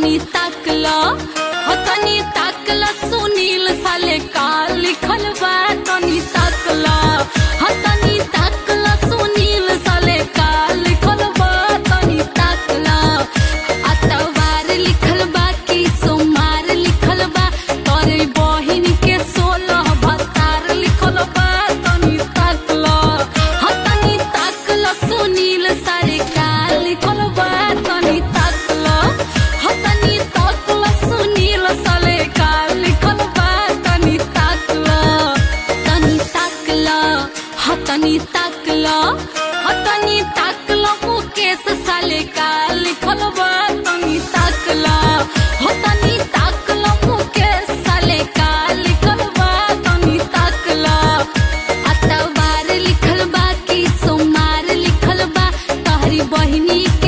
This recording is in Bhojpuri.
तनी ताकला हो तनी ताकला सुनील साले का लिखल बा तनी ताकला हो तनी ताकला सुनील साले का लिखल बा तनी ताकला अतवार लिखल बा कि सोमवार लिखल बा तोरे बहिन के सोलह भतार लिखल बा तनी ताकला हो तनी ताकला सुनील सारे का लिखल बा तनी ताकला हो तनी ताकला सुनील साले का लिखल बा तनी ताकला तनी ताकला हो तनी ताकला हो तनी ताकला मुकेश साले का लिखल बा तनी ताकला हो तनी ताकला मुकेश साले का लिखल बा तनी ताकला अतवार लिखल बा कि सोमवार लिखल बा तहरी बहिनी के